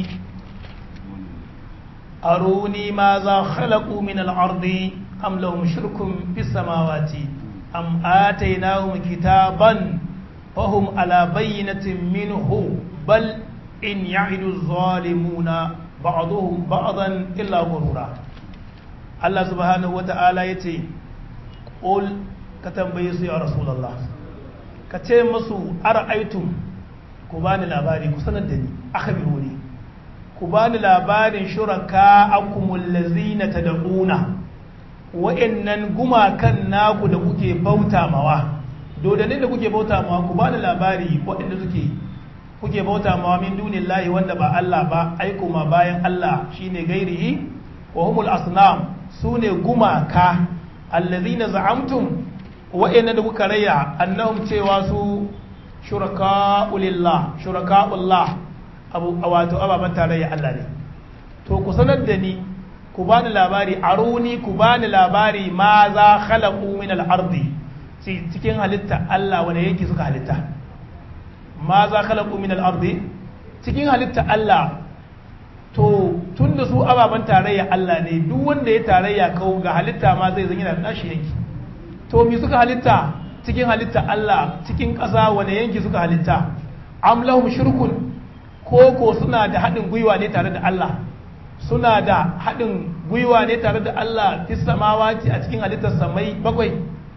أروني ماذا خلقوا من الأرض أم لهم شرك في السماوات أم آتيناهم كتابا فهم على بينة منه بل إن يعد الظالمون بعضهم بعضا إلا غرورا الله سبحانه وتعالى يتي قل كتنبيس يا رسول الله كتنبيس أرأيتم كبان الأباري كسند دني أخبروني كبان الأباري شركاءكم الذين تدعون wa'annan gumakan naku da kuke bauta mawa dodannin da kuke bauta mawa ku bani labari waɗanda suke kuke bauta mawa min dunillahi wanda ba Allah ba aiko ma bayan Allah shine gairihi wa humul asnam sune gumaka allazina za'amtum wa'annan da kuka raya annahum cewa su shuraka'ulillah shuraka'ullah abu wato ababan tarayya Allah ne to ku sanar da ni ku bani labari aruni ku bani labari ma za khalaqu min al-ardi cikin halitta Allah wanda yake suka halitta ma za khalaqu min al-ardi cikin halitta Allah to tunda su ababan tarayya Allah ne duk wanda ya tarayya kau ga halitta ma zai zan yana da nashi yanki to me suka halitta cikin halitta Allah cikin ƙasa wanda yanki suka halitta am lahum shirkun ko ko suna da haɗin gwiwa ne tare da Allah suna da haɗin gwiwa ne tare da Allah fi samawati a cikin halittar samai bakwai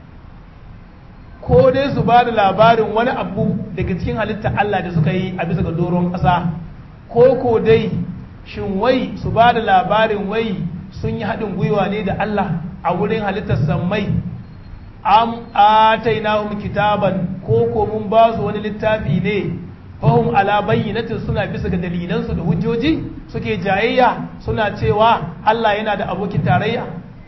ko dai su ba da labarin wani abu daga cikin halittar Allah da suka yi a bisa ga doron ƙasa ko ko dai shin wai su ba da labarin wai sun yi haɗin gwiwa ne da Allah a wurin halittar samai am atainahum kitaban ko ko mun ba su wani littafi ne fahim ala bayyinatin suna bisa ga dalilansu da hujjoji suke jayayya suna cewa Allah yana da abokin tarayya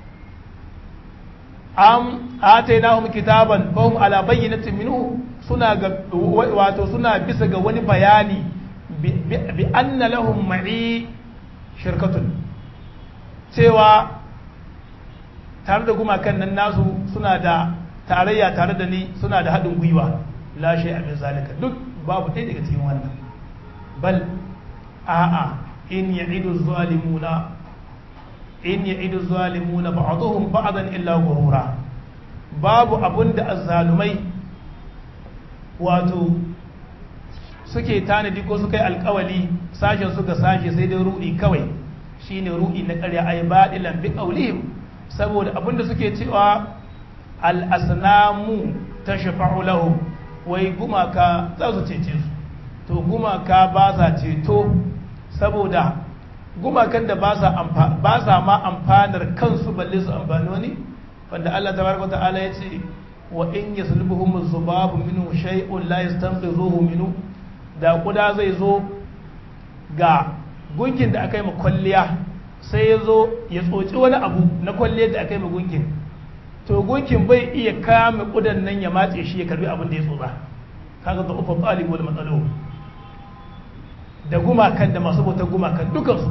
am atainahum kitaban fahim ala bayyinatin minhu suna ga wato suna bisa ga wani bayani bi anna lahum ma'i shirkatun cewa tare da gumakan nan nasu suna da tarayya tare da ni suna da haɗin gwiwa la shay min zalika duk babu ɗaya daga cikin wannan bal a'a in ya'idu zalimuna in ya'idu zalimuna ba'dhum ba'dan illa ghurura babu abunda azzalumai wato suke tanadi ko suka yi alkawali sashen suka sashe sai dai ruɗi kawai shine ruɗi na ƙarya ay badilan bi qawlihim saboda abinda suke cewa al-asnamu tashfa'u lahum wai gumaka za su cece su to to gumaka ba sa ceto saboda gumakan da ba sa ma amfanar kansu balle su amfani wani wanda Allah tabaraka ta'ala ya ce wa in yaslubuhum zubabu minhu shay'un la yastanqidhuhu minhu da kuda zai zo ga gunkin da aka yi ma kwalliya sai ya zo ya tsoci wani abu na kwalliyar da aka yi ma gunkin to gunkin bai iya kame kudan nan ya matse shi ya karbi abin da ya tsotsa kaga da ufa talib wal matsalo da gumakan da masu bautar gumakan dukansu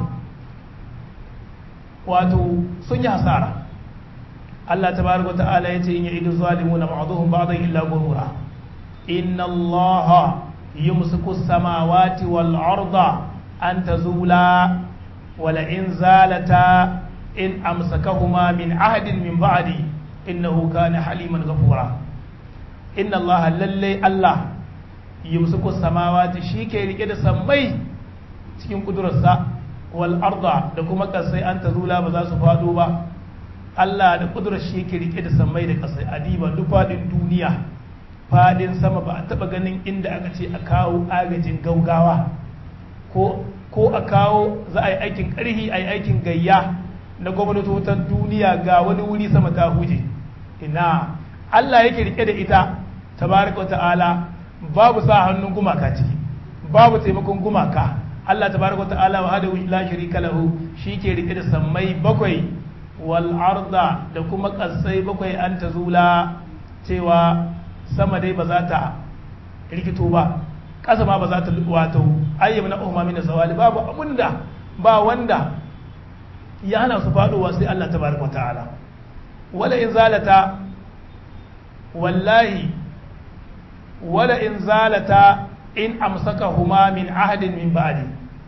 wato sun yi hasara Allah tabaraka ta'ala ya ce in ya'idu zalimuna ba'dhum ba'dhan illa ghurura inna Allah yumsiku samawati wal arda an tazula wala in zalata in amsakahuma min ahadin min ba'di innahu kana haliman ghafura inna Allah lalle Allah yumsiku samawati shike rike da sammai cikin kudurarsa wal arda da kuma kasai an tazula ba za su fado ba Allah da kudurar shi yake rike da sammai da kasai adiba duk fadin duniya fadin sama ba a taba ganin inda aka ce a kawo agajin gaugawa ko ko a kawo za a yi aikin karhi a yi aikin gayya na gwamnatotan duniya ga wani wuri sama ta huje ina Allah yake rike da ita tabaraka ta'ala babu sa hannun gumaka ciki babu taimakon gumaka Allah tabaraka ta'ala wa hada la sharika lahu ke rike da sammai bakwai wal arda da kuma kasai bakwai an ta zula cewa sama dai ba za ta rikito ba ƙasa ma ba za ta wato ayyam na umma min zawali babu abunda ba wanda ya hana su faduwa sai Allah tabaraka ta'ala wala in zalata wallahi wala in zalata in amsakahuma min ahadin min ba'di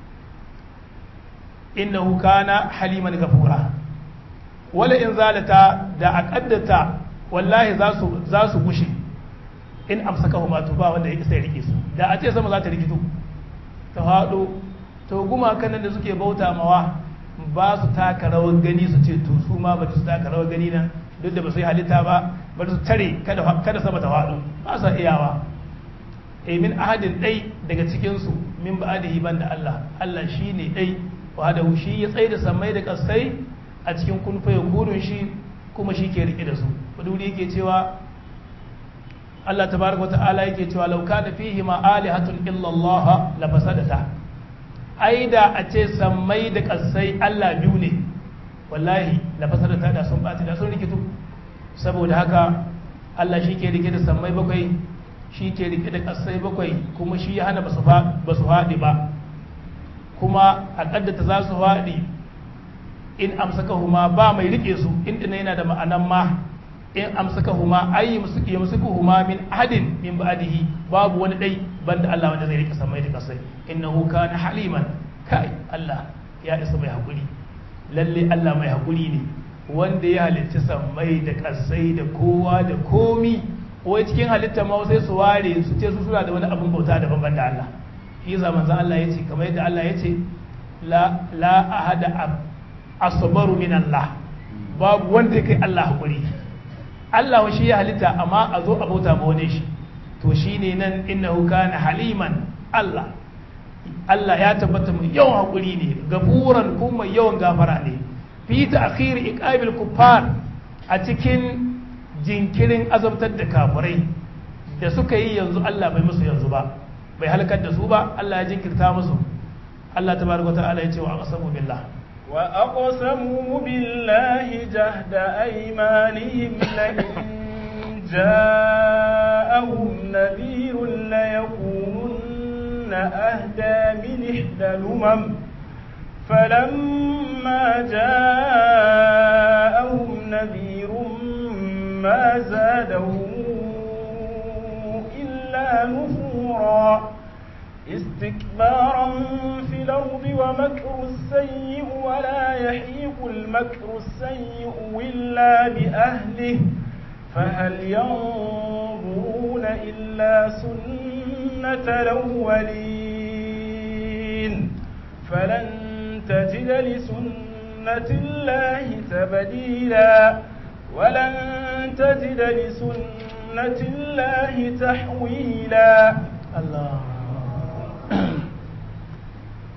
innahu kana haliman gafura wala in zalata da aqaddata wallahi za su za su gushe in amsakahuma to ba wanda yake sai rike su da a ce sama za ta rikito ta hado to gumakan nan da suke bauta mawa ba su taka rawar gani su ce to su ma ba su taka rawar gani nan duk da ba su yi halitta ba ba su tare kada sama ta hado ba sa iyawa e min ahadin ɗai daga cikinsu min ba'adihi ban da Allah Allah shi ne ɗai wahadahu shi ya tsaye da sammai da kasai a cikin kunfa ya gudun shi kuma shi ke riƙe da su waduri yake cewa Allah tabaraka ta'ala yake cewa lauka da fihi ma alihatun illa Allah la fasadata ai da a ce sammai da kasai Allah biyu ne wallahi la fasadata da sun bati da sun rikitu saboda haka Allah shi ke rike da sammai bakwai shi ke rike da kasai bakwai kuma shi ya hana ba su faɗi ba kuma a ƙaddata za su faɗi in amsaka huma ba mai rike su inda na yana da ma'anan ma in amsaka huma ayi ya musuku huma min ahadin min ba'dihi babu wani dai banda Allah wanda zai rike samai da kasai innahu kana haliman kai Allah ya isa mai hakuri lalle Allah mai hakuri ne wanda ya halicci samai da kasai da kowa da komi wai cikin halitta ma sai su ware su ce su suna da wani abin bauta daban ban da Allah shi yasa manzon Allah yace kamar yadda Allah yace la la ahada asbaru min Allah babu wanda kai Allah hakuri Allah shi ya halitta amma a zo a bauta ma wani shi to shine nan innahu kana haliman Allah Allah ya tabbata mai yawan hakuri ne gafuran kuma yawan gafara ne fi ta'khir iqabil kuffar a cikin jinkirin azabtar da kafirai da suka yi yanzu Allah bai musu yanzu ba bai halakar da su ba Allah ya jinkirta musu Allah tabaraka ta'ala ya ce wa aqsamu billah wa aqsamu billahi jahda aymanihim la in ja'ahum nadhirun la yakununna ahda min ihda lumam فلما جاءهم نذير ما زادهم إلا نفورا استكبارا في الأرض ومكر السيء ولا يحيق المكر السيء إلا بأهله فهل ينظرون إلا سنة الأولين فلن تجد لسنة الله تبديلا ولن تجد لسنة الله تحويلا الله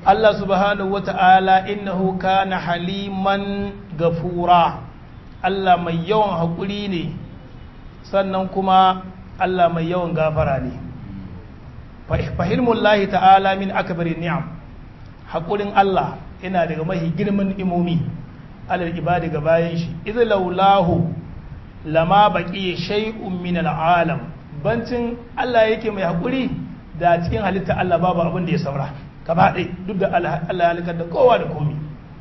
Allah subhanahu wa ta'ala innahu kana haliman gafura Allah mai yawan haƙuri ne sannan kuma Allah mai yawan gafara ne fahimmullahi ta'ala min akbari ni'am haƙurin Allah yana daga mahi girman imomi alal ibadi ga bayan shi idh laulahu lama baqi shay'un min al'alam bancin Allah yake mai haƙuri da cikin halitta Allah babu abin da ya saura gaba ɗaya duk da Allah ya halikar da kowa da komi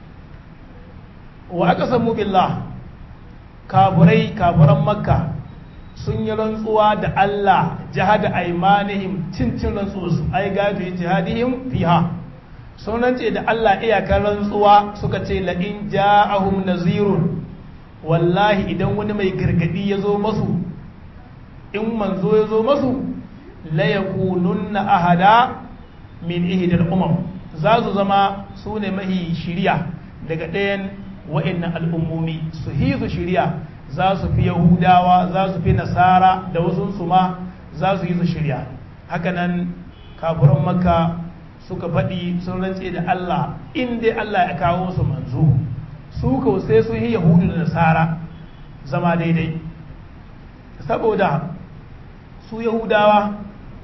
wa aka samu billah kaburai kaburan makka sun yi rantsuwa da Allah jihada aimanihim cincin rantsuwarsu ai gafi jihadihim fiha sun rantse da Allah iyakar rantsuwa suka ce la'in ja'ahum nazirun wallahi idan wani mai gargadi ya zo masu in manzo ya zo masu la yakununna ahada min ihdal umam za su zama su ne mahi shiriya daga ɗayan wa'annan al'ummomi su hizu shiriya za su fi yahudawa za su fi nasara da wasu su ma za su yi su shirya hakanan kafuran makka suka faɗi sun rantse da Allah in dai Allah ya kawo su manzo su kau sai sun yi yahudu da nasara zama daidai saboda su yahudawa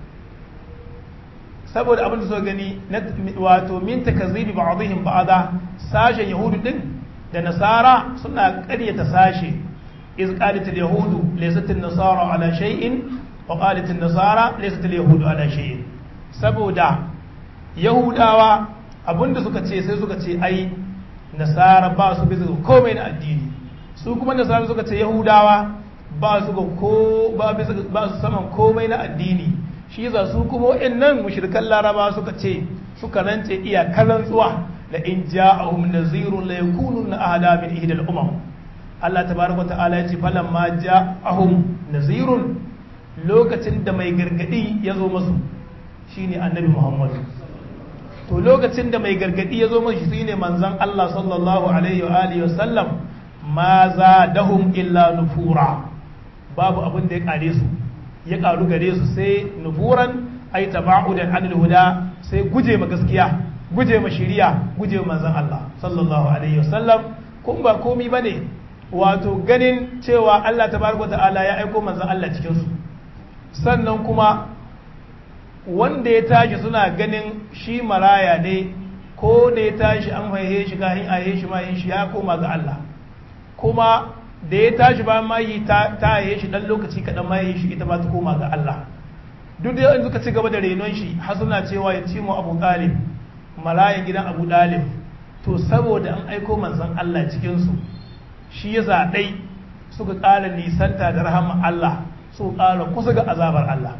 saboda abin da suka gani wato min takazzibi ba'dihim ba'da sashen yahudu din da nasara suna ƙaryata sashe iz qalat al yahudu laysat an nasara ala shay'in wa qalat an nasara laysat al yahudu ala shay'in saboda yahudawa abinda suka ce sai suka ce ai nasara ba su bisa komai na addini su kuma nasara suka ce yahudawa ba su ga ko ba bisa ba su saman komai na addini shi za su kuma waɗannan mushrikan laraba suka ce suka rance iyakar rantsuwa la in ja'ahum nazirun la yakununa ahada min ihdal umam Allah tabaraka ta'ala ya ce falan ma ja'ahum nazirun lokacin da mai gargadi ya zo masu shine annabi Muhammad to lokacin da mai gargadi ya zo masu shine manzon Allah sallallahu alaihi wa alihi wasallam ma zadahum illa nufura babu abin da ya kare su ya karu gare su sai nufuran ai taba'udan anil huda sai guje ma gaskiya guje ma shiriya guje ma manzon Allah sallallahu alaihi wasallam kun ba komi bane wato ganin cewa Allah tabaraka ta'ala ya aiko manzon Allah cikin su sannan kuma wanda ya tashi suna ganin shi maraya ne ko da ya tashi an haihe shi kahin a shi ma shi ya koma ga Allah kuma da ya tashi ba ma yi ta haihe shi dan lokaci kaɗan ma yi shi ita ba ta koma ga Allah duk da yanzu ka ci gaba da renon shi har suna cewa ya ci mu abu ɗalib marayan gidan abu ɗalib to saboda an aiko manzon Allah cikinsu shi ya zaɗai suka ƙara nisanta da rahama Allah su ƙara kusa ga azabar Allah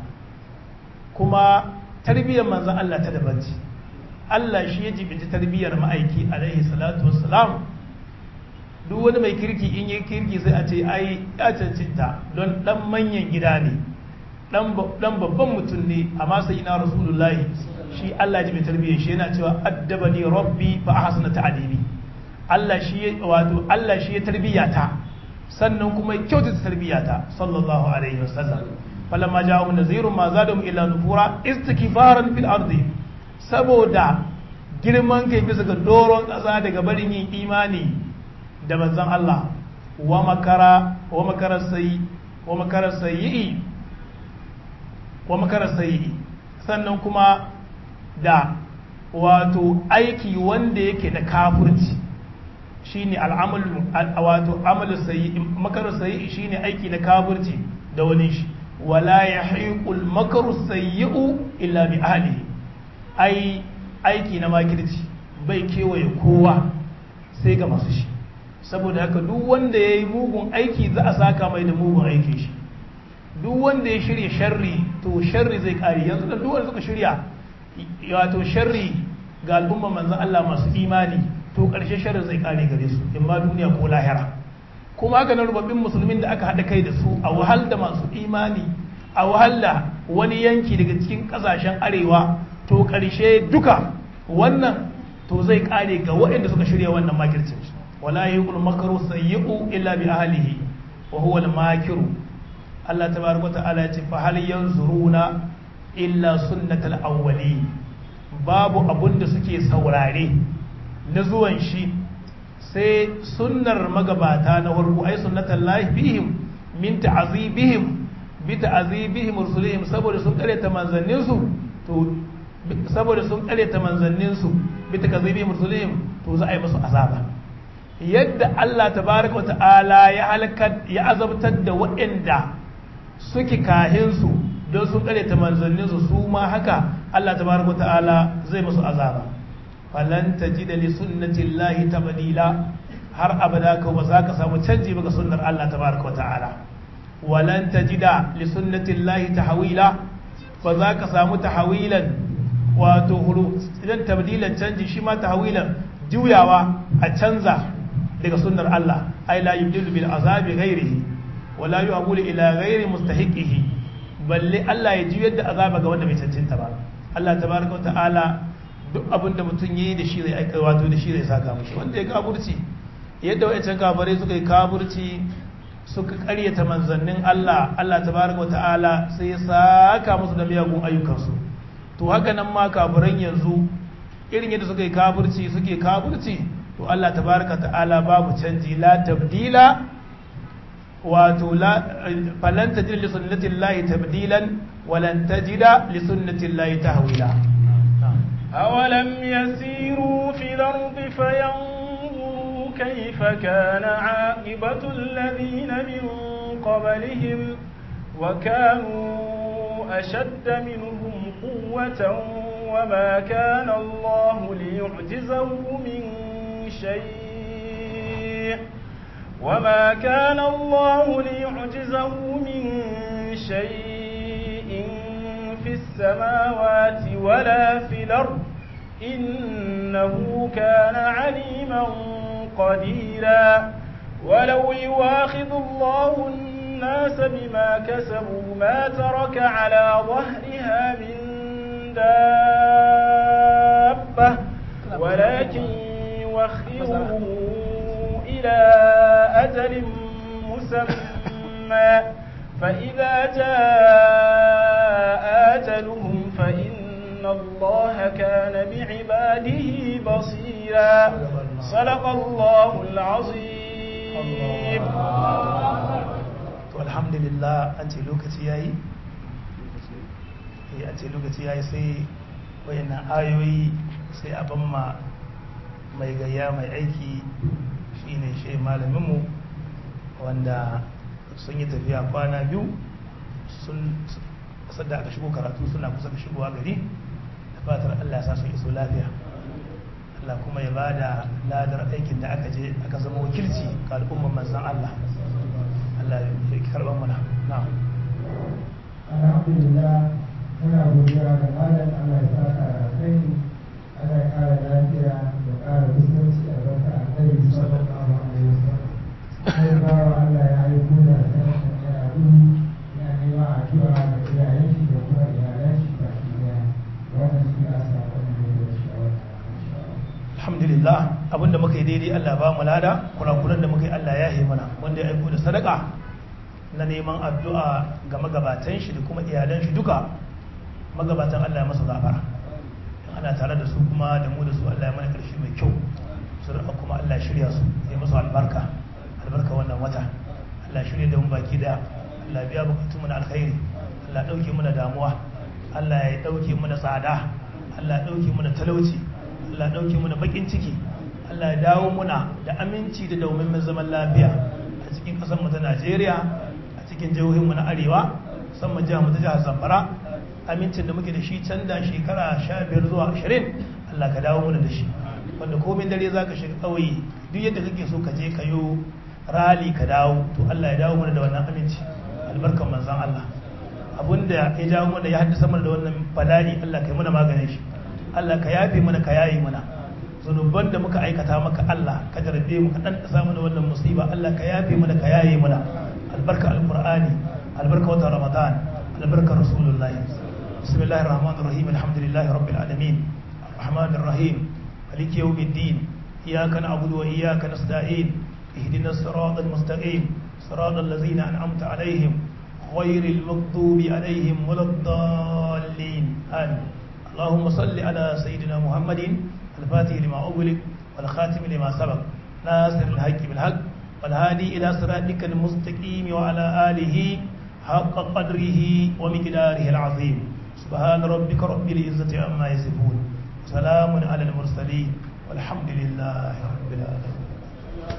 kuma tarbiyyar manzon Allah ta daban ce Allah shi ya jibinci tarbiyyar ma'aiki alaihi salatu wassalam duk wani mai kirki in yi kirki sai a ce ai ya cancanta don dan manyan gida ne dan babban mutum ne amma sai ina rasulullahi shi Allah ji mai tarbiyyar shi yana cewa addabani rabbi fa ahsana ta'dibi Allah shi wato Allah shi ya tarbiyyata sannan kuma ya kyautata tarbiyyata sallallahu alaihi wasallam falamma ja'ahum nazirun ma zadahum illa nufura istikbaran fil ardi saboda girman kai bisa ga doron ƙasa daga barin yin imani da manzon Allah wa makara wa makara sayi wa makara sayi wa makara sayi sannan kuma da wato aiki wanda yake da kafirci shine al'amal wato amalu sayi makara sayi shine aiki na kafirci da wani shi wala yahiqul makaru sayyi'u illa bi ahlihi ai aiki na makirci bai kewaye kowa sai ga masu shi saboda haka duk wanda ya yi mugun aiki za a saka mai da mugun aiki shi duk wanda ya shirya sharri to sharri zai kare yanzu da duk wanda suka shirya wato sharri ga al'umma manzan Allah masu imani to karshe sharri zai kare gare su in ma duniya ko lahira kuma haka na rubabbin musulmin da aka haɗa kai da su a wahal da masu imani a wahal da wani yanki daga cikin ƙasashen arewa to ƙarshe duka wannan to zai kare ga waɗanda suka shirya wannan makircin wala yuqul makru sayyi'u illa bi ahlihi wa huwa al-makiru Allah tabaraka ta'ala ce fa hal yanzuruna illa sunnatal awwali babu abun da suke saurare na zuwan shi sai sunnar magabata na farko ai sunnatan lahi bihim min ta'azibihim bi ta'azibihim rusulihim saboda sun karyata manzannin su to saboda sun karyata manzannin su bi ta'azibihim rusulihim to za a yi musu azaba yadda Allah tabaraka wa ta'ala ya halaka ya azabtar da waɗanda suke kahin su don sun karyata manzannin su su ma haka Allah tabaraka wa ta'ala zai musu azaba falan tajida li sunnati llahi tabdila har abada ka ba za ka samu canji ba ga sunnar Allah tabaraka wa ta'ala walan tajida li sunnati llahi tahwila ba za ka samu tahwilan wato huru idan tabdilan canji shi ma tahwilan juyawa a canza daga sunnar Allah ai la yubdilu bil azabi ghairihi wala yu'abulu ila ghairi mustahiqihi balle Allah ya juyar da azaba ga wanda bai cancanta ba Allah tabaraka wa ta'ala duk abin da mutum yi da shi zai aika wato da shi zai saka mushi wanda ya kaburci yadda wa'ancan kafirai suka yi kaburci suka karyata manzannin Allah Allah tabaraka ta'ala sai ya saka musu da miyagun ayyukansu to haka nan ma kafiran yanzu irin yadda suka yi kaburci suke kaburci to Allah tabaraka ta'ala babu canji la tabdila wato la falan tajid li sunnatillahi tabdilan walan tajida li sunnatillahi tahwila أولم يسيروا في الأرض فينظروا كيف كان عاقبة الذين من قبلهم وكانوا أشد منهم قوة وما كان الله ليعجزه من شيء وما كان الله ليعجزه من شيء في السماوات ولا في الأرض إنه كان عليما قديرا ولو يواخذ الله الناس بما كسبوا ما ترك على ظهرها من دابة ولكن يوخرهم إلى أجل مسمى فإذا جاء أجلهم فإن الله كان بعباده بصيرا صدق الله العظيم الحمد لله أنت لوكتي ياي a ce lokaci ya yi sai wayannan ayoyi sai a ban ma mai gayya mai aiki shine shi malaminmu wanda sun yi tafiya kwana biyu sun sadda aka shigo karatu suna kusa da shigowa gari da fatar Allah ya sa su iso lafiya Allah kuma ya ba da ladar aikin da aka je aka zama wakilci ga al'ummar manzan Allah Allah ya karɓar mana na'am alhamdulillah muna godiya ga malam Allah ya saka da kai Allah ya kara lafiya da kara musulunci a barka annabi sallallahu alaihi wasallam sai bawa Allah ya aiko da sanin karatu ya nema addu'a da iyayen shi da kuma iyalan shi baki daya wannan shi ya sa wannan da shawara alhamdulillah abinda muka yi daidai Allah ba mu lada kurakuran da muka yi Allah ya yi mana wanda ya aiko da sadaka na neman addu'a ga magabatan shi da kuma iyalan shi duka magabatan Allah ya masa gafara in ana tare da su kuma da mu da su Allah ya mana karshe mai kyau su kuma Allah ya shirya su ya masu albarka albarka wannan wata Allah shirya da mu baki daya Allah biya bukatun mu na alkhairi Allah dauke mu da damuwa Allah ya dauke mu da tsada Allah ya dauke mu da talauci Allah ya dauke mu da bakin ciki Allah ya dawo muna da aminci da daumin zaman lafiya a cikin kasar mu ta Najeriya a cikin jihohin mu na arewa musamman jihar mu ta jihar Zamfara amincin da muke da shi can da shekara 15 zuwa 20 Allah ka dawo muna da shi wanda komai dare zaka shiga kauye duk yadda kake so ka je ka yo rali ka dawo to Allah ya dawo mana da wannan aminci albarkan manzon Allah abinda ya jawo mana ya haddasa mana da wannan bala'i Allah kai mana maganin shi Allah ka yafe mana ka yayi mana zunuban da muka aikata maka Allah ka jarbe mu ka dan dasa mana wannan musiba Allah ka yafe mana ka yayi mana albarka alqur'ani albarka wata ramadan albarka rasulullahi bismillahir rahmanir rahim alhamdulillahi rabbil alamin arrahmanir rahim maliki yawmiddin iyyaka na'budu wa iyyaka nasta'in اهدنا الصراط المستقيم صراط الذين أنعمت عليهم غير المغضوب عليهم ولا الضالين آمين اللهم صل على سيدنا محمد الفاتح لما أغلق والخاتم لما سبق ناصر الحق بالحق والهادي إلى صراطك المستقيم وعلى آله حق قدره ومقداره العظيم سبحان ربك رب العزة عما يصفون سلام على المرسلين والحمد لله رب العالمين